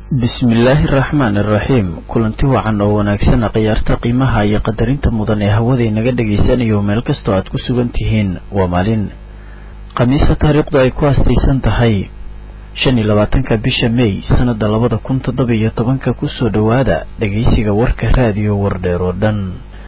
bismillaahi araxmaan iraxiim kulanti wacan oo wanaagsan khiyaarta qiimaha iyo qadarinta mudan ee hawada inaga dhegaysanayo meel kastoo aad ku sugan tihiin waa maalin khamiisa taariikhdu ay ku haastaysan tahay shan iyo labaatanka bisha mey sanada labada kun toddoba iyo tobanka kusoo dhowaada dhegeysiga warka raadiyo wardheer oo dhan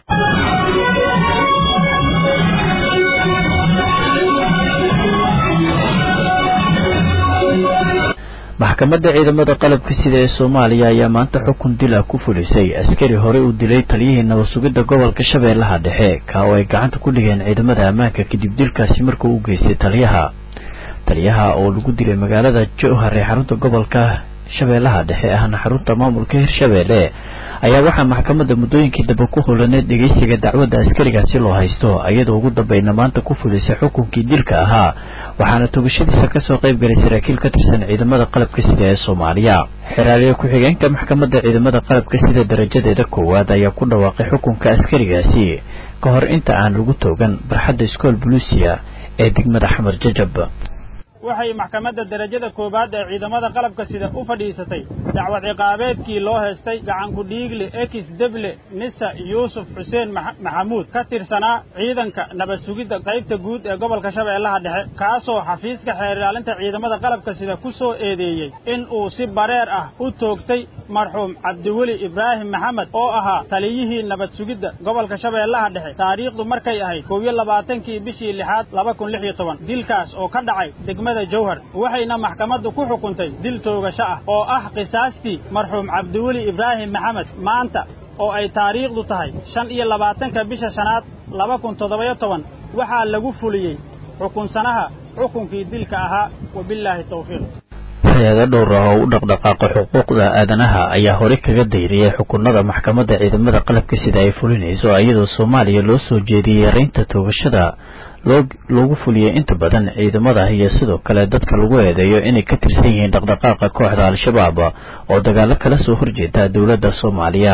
maxkamadda ciidamada qalabka sida ee soomaaliya ayaa maanta xukun dil ah ku fulisay askari horey u dilay taliyihii nabad sugidda gobolka shabeellaha dhexe ka oo ay gacanta ku dhigeen ciidamada ammaanka kadib dilkaasi markuu u geystay taliyaha taliyaha oo lagu dilay magaalada jowhar ee xarunta gobolka shabeellaha dhexe ahna xarunta maamulka hirshabeelle ayaa waxaa maxkamadda muddooyinkii dambe ku hulaneed dhegeysiga dacwadda askarigaasi loo haysto iyadoo ugu dambayna maanta ku fulisay xukunkii dilka ahaa waxaana togashadiisa kasoo qayb galay saraakiil ka tirsan ciidamada qalabka sida ee soomaaliya xeraaliye ku-xigeenka maxkamadda ciidamada qalabka sida darajadeeda koowaad ayaa ku dhawaaqay xukunka askarigaasi ka hor inta aan lagu toogan barxadda iskool buluusiya ee degmada xamar jajab waxay maxkamadda derajada koowaad ee ciidamada qalabka sida u fadhiisatay dacwad ciqaabeedkii loo heestay gacanku dhiigle ekis deble nisa yuusuf xuseen maxamuud ka tirsanaa ciidanka nabad sugidda qaybta guud ee gobolka shabeellaha dhexe kaasoo xafiiska xeer ilaalinta ciidamada qalabka sida ku soo eedeeyey in uu si bareer ah u toogtay marxuum cabdiweli ibraahim maxamed oo ahaa taliyihii nabad sugidda gobolka shabeellaha dhexe taariikhdu markay ahayd kow iyo labaatankii bishii lixaad laba kun lix iyo toban dilkaas oo ka dhacay degmada jawhar waxayna maxkamaddu ku xukuntay dil toogasho ah oo ah qisaastii marxuum cabdiweli ibraahim maxamed maanta oo ay taariikhdu tahay shan iyo labaatanka bisha shanaad laba kun toddobayo toban waxaa lagu fuliyey xukunsanaha xukunkii dilka ahaa wabillaahi tawfiiq hay-ado dhowr ah oo u dhaqdhaqaaqa xuquuqda aadanaha ayaa horey kaga dayriyay xukunada maxkamadda ciidamada qalabka sida ay fulinayso iyadoo soomaaliya loo soo jeediyey yareynta toogashada loogu fuliyey inta badan ciidamada iyo sidoo kale dadka lagu eedeeyo inay ka tirsan yihiin dhaqdhaqaaqa kooxda al-shabaab oo dagaalo kala soo horjeeda dowladda soomaaliya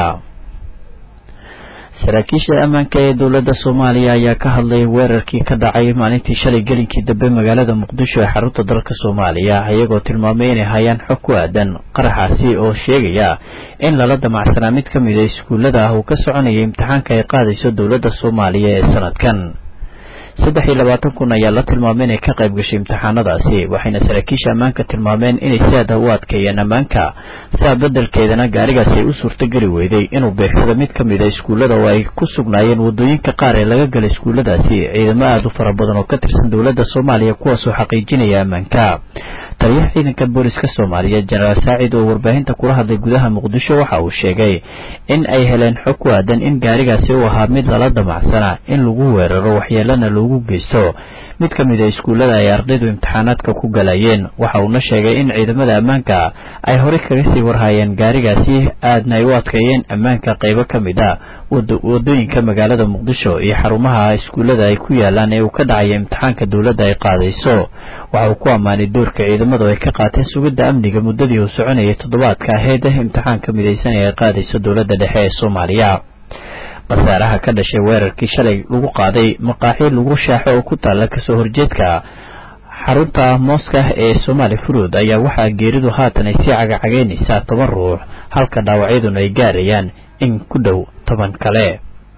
saraakiisha ammaanka ee dowladda soomaaliya ayaa ka hadlay weerarkii ka dhacay maalintii shalay gelinkii dambe magaalada muqdisho ee xarunta dalka soomaaliya iyagoo tilmaamay inay hayaan xog ku aadan qaraxaasi oo sheegaya in lala damacsanaa mid ka mid a iskuullada ah uu ka soconaya imtixaanka ay qaadayso dowladda soomaaliya ee sanadkan saddex iyo labaatan kun ayaa la tilmaamay inay ka qayb gashay imtixaanadaasi waxayna saraakiisha ammaanka tilmaameen inay si aada u adkeeyeen ammaanka saa beddelkeedana gaarigaasi ay u suurtogeli weyday inuu beegsado mid ka mid a iskuullada oo ay ku sugnaayeen waddooyinka qaar ee laga gala iskuulladaasi ciidamo aada u fara badan oo ka tirsan dowladda soomaaliya kuwaasoo xaqiijinaya ammaanka taliyaha ciidanka booliska soomaaliya jenaraal saacid oo warbaahinta kula hadlay gudaha muqdisho waxa uu sheegay in ay heleen xog ku aadan in gaarigaasi uu ahaa mid lala damacsana in lagu weeraro waxyeelana loogu geysto mid ka mid a iskuullada ay ardaydu imtixaanaadka ku galayeen waxa uuna sheegay in ciidamada ammaanka ay horey kaga sii warhayeen gaarigaasi aadna ay u adkeeyeen ammaanka qaybo ka mid a wadooyinka magaalada muqdisho iyo xarumaha iskuullada ay ku yaalaan ee uu ka dhacaya imtixaanka dowladda ay qaadayso waxa uu ku ammaanay doorka ciidamadu ay ka qaateen sugidda amniga muddadii uu soconayay toddobaadka aheyd imtixaanka midaysan ee ay qaadayso dowladda dhexe ee soomaaliya khasaaraha ka dhashay weerarkii shalay lagu qaaday maqaaxi lagu shaaxo oo ku taalla kasoo horjeedka xarunta mooska ee somaali furuud ayaa waxaa geeridu haatan ay sii cagacagaynaysaa toban ruux halka dhaawacyaduna ay gaarayaan in ku dhow toban kale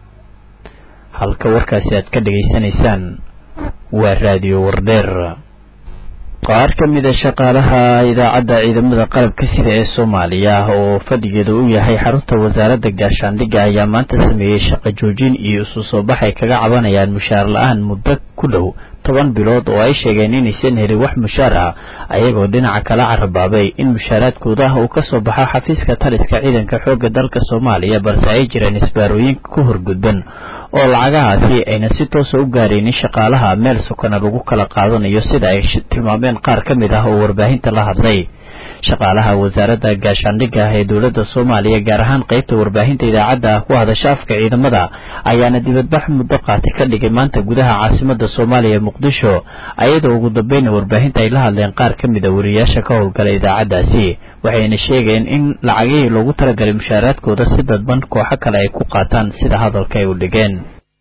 halka warkaasi aad ka dhegaysanaysaan waa raadiyo wardheer qaar ka mid a shaqaalaha idaacadda ciidamada qalabka sida ee soomaaliya oo fadhigeeda u yahay xarunta wasaaradda gaashaandhigga ayaa maanta sameeyey shaqo joojin iyo isu soo bax ay kaga cabanayaan mushaar la-aan muddo ku dhow toban bilood oo ay sheegeen inaysan helin wax mushaar ah ayagoo dhinaca kala carabaabay in mushaaraadkooda ah uu kasoo baxo xafiiska taliska ciidanka xoogga dalka soomaaliya balse ay jireen isbaarooyin ka horgudban oo lacagahaasi ayna si toosa u gaaraynin shaqaalaha meel sokona lagu kala qaadanayo sida ay tilmaameen qaar ka mid ah oo warbaahinta la hadlay shaqaalaha wasaaradda gaashaandhigga ah ee dowladda soomaaliya gaar ahaan qaybta warbaahinta idaacadda ku hadasha afka ciidamada ayaana dibadbax muddo qaati ka dhigay maanta gudaha caasimada soomaaliya muqdisho ayadoo ugu dambeyna warbaahinta ay la hadleen qaar ka mid a wariyaasha ka howlgala idaacaddaasi waxayna sheegeen in lacagihii loogu talagalay mushaaraadkooda si dadban kooxo kale ay ku qaataan sida hadalka ay u dhigeen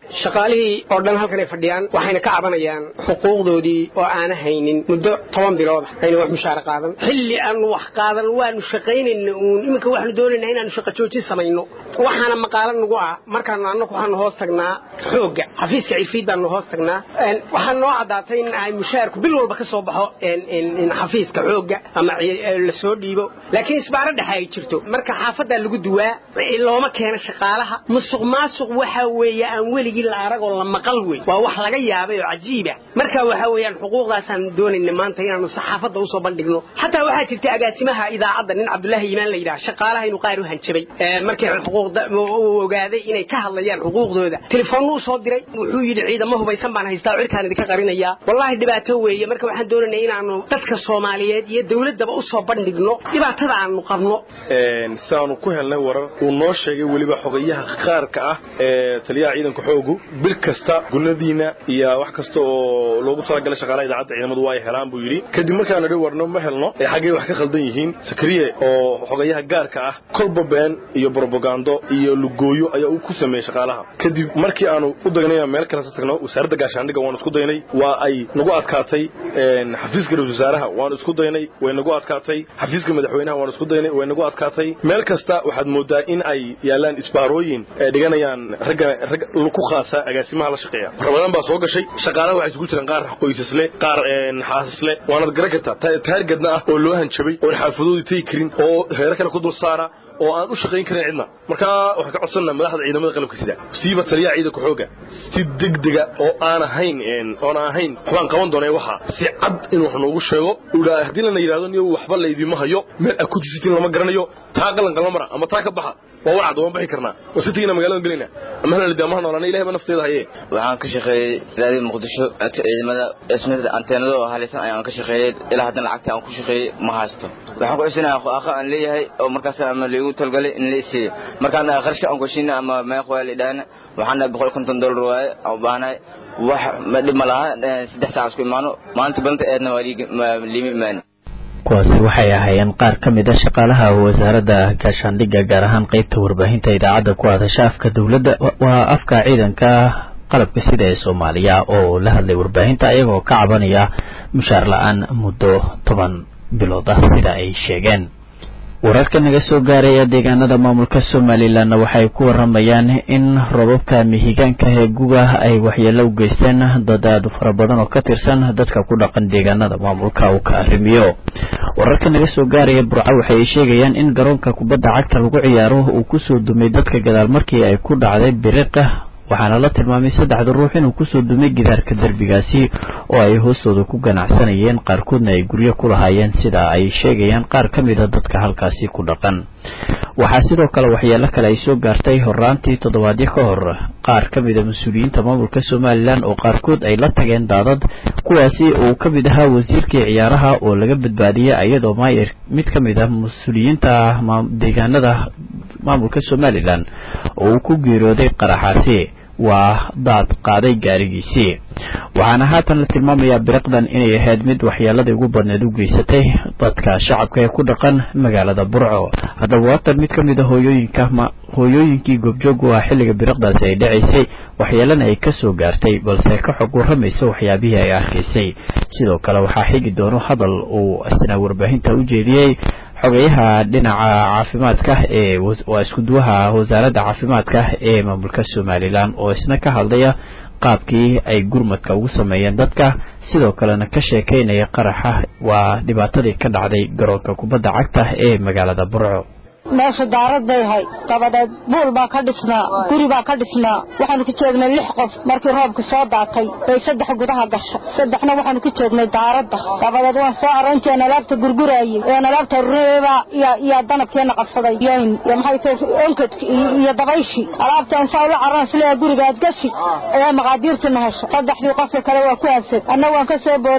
shaqaalihii oo dhan halkan ay fadhiyaan waxayna ka cabanayaan xuquuqdoodii oo aana haynin muddo toban bilooda ayna wax mushaara qaadan xilli aanu wax qaadan waanu shaqaynayna uun iminka waxaanu doonaynaa inaanu shaqo joojin samayno waxaana maqaalo nagu ah markaanu annagu waxaanu hoos tagnaa xoogga xafiiska cifiid baanu hoos tagnaa waxaa noo caddaatay in ay mushaarku bil walba ka soo baxo xafiiska xoogga ama la soo dhiibo laakiin isbaaro dhexe ay jirto marka xaafaddaa lagu duwaa looma keeno shaqaalaha musuq maasuq waxa weeye aan weligii la aragoo la maqal wey waa wax laga yaabay oo cajiiba marka waxa weeyaan xuquuqdaasaan doonayna maanta inaanu saxaafadda usoo bandhigno xataa waxaa jirta agaasimaha idaacadda nin cabdullaahi iimaan la yidhaha shaqaalaha inuu qaar u hanjabay markii xuquuqda uu ogaaday inay ka hadlayaan xuquuqdooda telefoonnu usoo diray wuxuu yidhi ciidamo hubaysan baan haystaa cirkaan idinka qarinayaa wallaahi dhibaato weeye marka waxaan doonaynaa inaanu dadka soomaaliyeed iyo dawladdaba usoo bandhigno dhibaatada aanu qabno siaanu ku helnay warar uu noo sheegay weliba xogayaha qaarka ah ee taliyaha ciidanka xoogu bil kasta gunadiina iyo wax kasta oo loogu talagalay shaqaalaha idaacadda ciidamadu waa ay helaan buu yidhi kadib markaanu dhi warno ma helno ee xaggay wax ka khaldan yihiin sakriye oo xogayaha gaarka ah kolba been iyo brobagando iyo lugooyo ayaa uu ku sameeyey shaqaalaha kadib markii aanu u dagnay meel kalesa tagno wasaaradda gaashaandhigga waanu isku daynay waa ay nagu adkaatay xafiiska ra-isul wasaaraha waanu isku daynay way nagu adkaatay xafiiska madaxweynaha waanu isku daynay way nagu adkaatay meel kasta waxaad moodaa in ay yaalaan isbaarooyin ay dhiganayaan ragga rag ku khaasa agaasimaha la shaqeeya ramadaan baa soo gashay shaqaalaha waxay isugu jiraan qaar qoysasle qaar xaasasle waanad garan kartaa taargadna ah oo loo hanjabay oon xaafadoodii tegi karin oo heero kale ku dul saara oo aan u shaqayn karin cidna markaa waxaan ka codsannaa madaxda ciidamada qalabka sida siiba taliyaha ciidanka xooga si degdega oo aan ahayn oon ahayn waxbaan qaban doonay waxa si cad in wax noogu sheego udha haddii lana yidhahdo niyo waxba laydima hayo meel aad ku tisitiin lama garanayo taa qalan qalma mara ama taa ka baxa waa wacad waan bixi karnaa waa si tigina magaalada gelayna ama halana daamaha noolaana ilahay baa nafteeda haye waxaan ka shaqeeyey raadii muqdisho agta ciidamada ismida anteenada oo halaysan ayaan ka shaqeeyey ilaa haddana lacagta aan ku shaqeeyey ma haysto waxaan ku cusinayaa aqo aan leeyahay oo markaas ama liigu talgalay in la isiiyo markaan qarashka aan kushina ama meeq waa la idhaahna waxaana boqol konton dollar waaye aan u baahnahay wax dhib ma laha saddex saac isku imaano maalinta balanta eedna waa liima imaani kuwaasi waxay ahaayeen qaar ka mid a shaqaalaha wasaaradda gaashaandhigga gaar ahaan qeybta warbaahinta idaacadda ku hadasha afka dowladda waa afka ciidanka qalabka sida ee soomaaliya oo la hadlay warbaahinta ayagoo ka cabanaya mushaar la-aan muddo toban bilood ah sida ay sheegeen wararka naga soo gaaraya deegaanada maamulka somalilanna waxay ku waramayaan in robabka mihigaanka ee guga ay waxyeelo u geysteen dad aad fara badan oo ka tirsan dadka ku dhaqan deegaanada maamulka uu ka arrimiyo wararka naga soo gaaraya burco waxay sheegayaan in garoonka kubadda cagta lagu ciyaaro uu kusoo dumay dadka gadaal markii ay ku dhacday biriqa waxaana la tilmaamay saddexda ruux inuu kusoo dumay gidaarka derbigaasi oo ay hoostooda ku ganacsanayeen qaarkoodna ay guryo ku lahaayeen sida ay sheegayaan qaar ka mid a dadka halkaasi ku dhaqan waxaa sidoo kale waxyeelo kale ay soo gaartay horaantii toddobaadyo ka hor qaar ka mid a mas-uuliyiinta maamulka somalilan oo qaarkood ay la tageen daadad kuwaasi uu ka mid ahaa wasiirkii ciyaaraha oo laga badbaadiyey iyadoo maayer mid ka mid ah mas-uuliyiinta deegaanada maamulka somalilan oo uu ku geeriyooday qaraxaasi waa daad qaaday gaarigiisii waxaana haatan la tilmaamayaa biriqdan inay ahayd mid waxyeeladii ugu badneed u geysatay dadka shacabka ee ku dhaqan magaalada burco haddaba waatan mid ka mid a hooyooyinka hooyooyinkii goobjoog u ah xilliga biriqdaasi ay dhacaysay waxyeelana ay ka soo gaartay balse ka xog warramaysa waxyaabihii ay arkaysay sidoo kale waxaa xigi doono hadal uu isna warbaahinta u jeediyey xogeyaha dhinaca caafimaadka ee waa iskuduwaha wasaaradda caafimaadka ee maamulka somalilan oo isna ka hadlaya qaabkii ay gurmadka ugu sameeyeen dadka sidoo kalena ka sheekeynaya qaraxa waa dhibaatadii ka dhacday garoonka kubadda cagta ee magaalada burco meesha daarad bay ahay dabadeed buul baa ka dhisnaa guri baa ka dhisnaa waxaanu ku joognay lix qof markii roobka soo daatay bay saddex gudaha gasha saddexna waxaanu ku joognay daaradda dabadeed waan soo aroonteen alaabta gurguraayey een alaabta reeba iyo danabkeena qabsaday yoyn iyo maxay tahay onkadki iyo dabayshi alaabtaan saa ula caraan sileeya gurigaad gashi ayaa maqaadiirtuna hesha saddexdii qofka kale waa ku habsad anna waan ka soo booday oo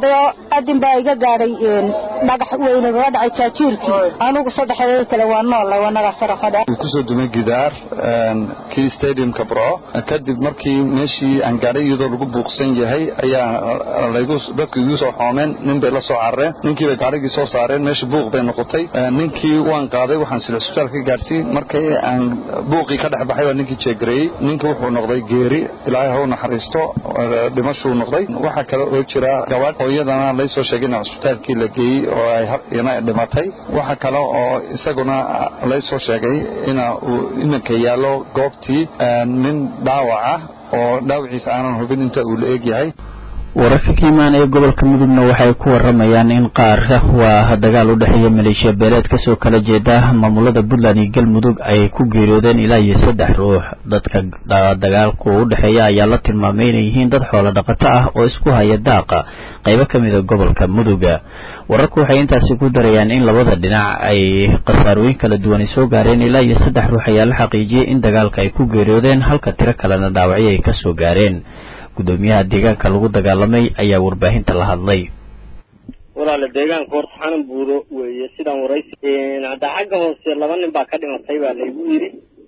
adin baa iga gaadhay dhagax weyne gaga dhacay jaajiirkii anugu saddexdeeda kale waa nool wanaga sarafada kusoo dumay gidaar kii stadiumka burco kadib markii meeshii aan gaadhay iyadoo lagu buuqsan yahay ayaa laygu dadku igu soo xoomeen nin bay la soo carareen ninkii bay gaadhigii soo saareen meesha buuq bay noqotay ninkii waan qaaday waxaan sila isbitaal ka gaadhsiin markii aan buuqii ka dhex baxay baa ninkii jeegareeyey ninka wuxuu noqday geeri ilaahay ha u naxariisto dhimashuu noqday waxaa kale oo jira gabadh oo iyadana laysoo sheegay in cusbitaalkii la geeyey oo ay ina dhimatay waxaa kale oo isaguna laysoo sheegay ina uu iminka yaallo goobtii nin dhaawac ah oo dhaawaciisa aanan hubin inta uu la eeg yahay wararka ka imaanaya gobolka mudugna waxay ku waramayaan in qaar waa dagaal u dhexeeya maleeshiya beeleed kasoo kala jeeda maamulada puntland iyo galmudug ay ku geeriyoodeen ilaa iyo saddex ruux dadka dagaalku u dhexeeya ayaa la tilmaamay inay yihiin dad xoolo dhaqato ah oo isku haya daaqa qaybo ka mida gobolka muduga wararku waxay intaasi ku darayaan in labada dhinac ay khasaarooyin kala duwan ay soo gaareen ilaa iyo saddex ruux ayaa la xaqiijiyey in dagaalka ay ku geeriyoodeen halka tiro kalena dhaawacyo ay kasoo gaareen gudoomiyaha deegaanka lagu dagaalamay ayaa warbaahinta la hadlay walaale deegaanka horta xanan buuro weeye sidaan waraysi hadda xagga hoose laba nin baa ka dhimatay baa laygu yidhi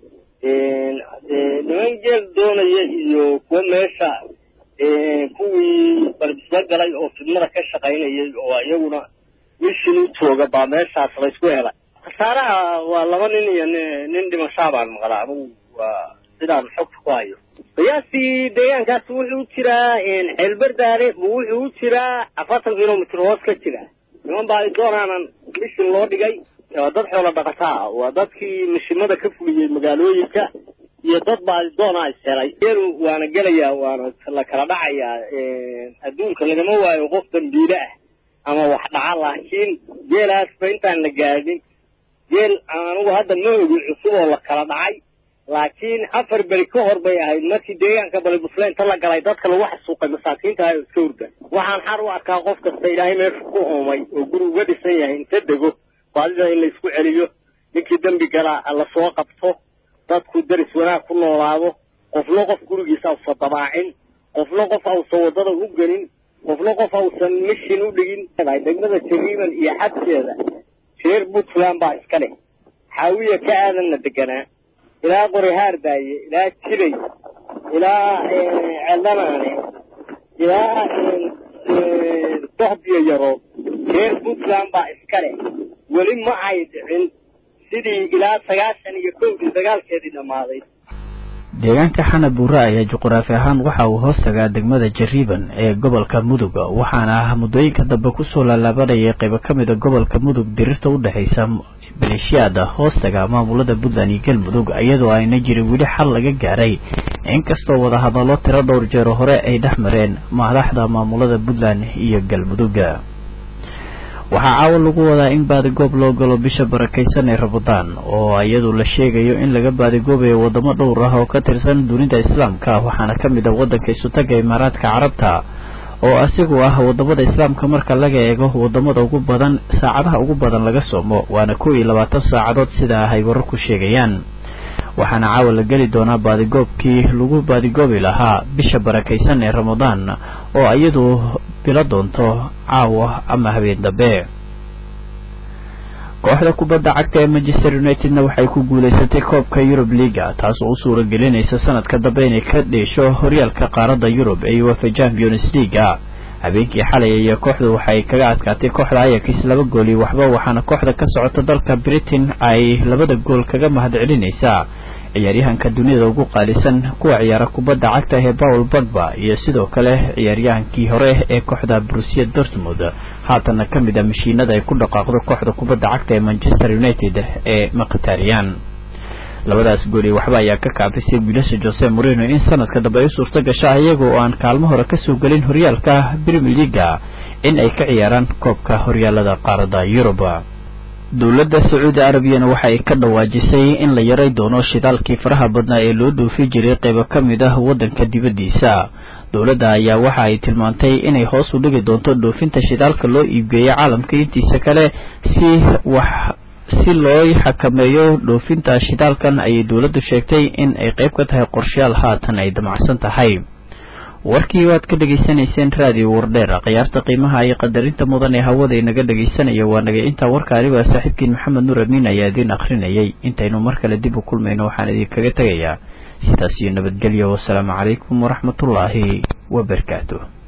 niman geel doonaya iyo kuwo meesha kuwii barbisla galay oo fidmada ka shaqaynayay oo iyaguna mishin u jooga baa meeshaas laysku helay khasaaraha waa laba nin iyo nin dhimashaa baan maqlaa anugu waa sidaan xogta ku hayo qiyaastii deegaankaasi wuxuu u jiraa xeelbardaare buu wuxuu u jiraa afartan kilomitr hoos ka jira niman baa doonaanan mishin loo dhigay waa dad xoolo dhaqata ah waa dadkii mishimada ka fuliyey magaalooyinka iyo dad baa doonaa ishelay geelu waana gelayaa waana la kala dhacayaa adduunka lagama waayo qof dambiile ah ama wax dhaca laakiin geelaasba intaan la gaadhin geel anugu hadda ma ogi cusub oo la kala dhacay laakiin afar beri ka hor bay ahayd markii deegaanka balibusle inta la galay dadka lagu xasuuqay masaakiinta ahay oo iska hurda waxaan xar u arkaa qof kasta ilaahay meesha ku uumay oo guri uga dhisan yahay inta dego baadida in laysku celiyo ninkii dembi galaa lasoo qabto dadku deris wanaag ku noolaado qofna qof gurigiisa ausa dabaacin qofna qof ausan waddada u gelin qofna qof ausan mishin u dhigin degmada jariiban iyo xabseeda reer puntland baa iska leh xaawiya ka aadanna deganaa ilaa qorihaar daaye ilaa jiray ilaa celdanaane ilaa dohbiyo yarood reer puntland baa iska leh weli ma ay dhicin sidii ilaa sagaashan iyo kowdii dagaalkeedii dhammaaday deegaanka xana buure ayaa juquraafi ahaan waxa uu hoos tagaa degmada jariiban ee gobolka mudug waxaana muddooyinka dambe kusoo laalaabanayay qaybo ka mida gobolka mudug dirirta u dhexaysa maleeshiyaada hoostaga maamulada puntland iyo galmudug iyadoo ayna jirin weli xal laga gaaray inkastoo wadahadallo tiro dhowr jeero hore ay dhex mareen madaxda maamulada puntland iyo galmudugga waxaa caawa lagu wadaa in baadigoob loo galo bisha barakaysan ee ramadaan oo iyadu la sheegayo in laga baadigoobayo wadamo dhowr ah oo ka tirsan dunida islaamka waxaana ka mid ah waddanka isutaga imaaraadka carabta oo asigu ah wadamada islaamka marka laga eego wadamada ugu badan saacadaha ugu badan laga soomo waana kow iyo labaatan saacadood sida ay wararku sheegayaan waxaana caawa la geli doonaa baadigoobkii lagu baadigoobi lahaa bisha barakaysan ee ramadaan oo iyadu bilo doonto caawa ama habeen dambe kooxda kubadda cagta ee manchester unitedna waxay ku guulaysatay koobka yurub liga taasoo u suura gelinaysa sanadka dambe inay ka dheesho horyaalka qaaradda yurub ee uefa champions leaga habeenkii xalay ayaa kooxdu waxay kaga adkaatay kooxda ayakis laba gool iyo waxba waxaana kooxda ka socota dalka britain ay labada gool kaga mahadcelinaysaa ciyaaryahanka duniyada ugu qaalisan kuwa ciyaara kubadda cagta ee paul bagba iyo sidoo kale ciyaaryahankii hore ee kooxda brusia dortmund haatana ka mid a mashiinada ay ku dhaqaaqdo kooxda kubadda cagta ee manchester united ee maqhitarian labadaas gool iyo waxba ayaa ka kaafisay wiilasha jose moreno in sanadka dambe ay u suurto gasha iyaga oo aan kaalmo hore kasoo gelin horyaalka premier leaga in ay ka ciyaaraan koobka horyaalada qaaradda yurub dowladda sacuudi arabiyana waxa ay ka dhawaajisay in la yaray doono shidaalkii faraha badnaa ee loo dhoofi jiray qaybo ka mid ah waddanka dibaddiisa dowladda ayaa waxa ay tilmaantay inay hoos u dhigi doonto dhoofinta shidaalka loo iibgeeyo caalamka intiisa kale si wax si loo xakameeyo dhoofinta shidaalkan ayay dowladdu sheegtay in ay qayb ka tahay qorshayaal haatan ay damacsan tahay warkii waad ka dhegaysanayseen raadiyo wardheer khiyaarta qiimaha iyo qadarinta mudan ee hawada inaga dhegaysanaya waa naga intaa warka anigoo saaxiibkiin maxamed nuur amiin ayaa idiin akhrinayay intaynu mar kale dib u kulmayno waxaan idinkaga tegayaa sidaas iyo nabadgelyo wasalaamu calaykum waraxmatullaahi wabarakaatu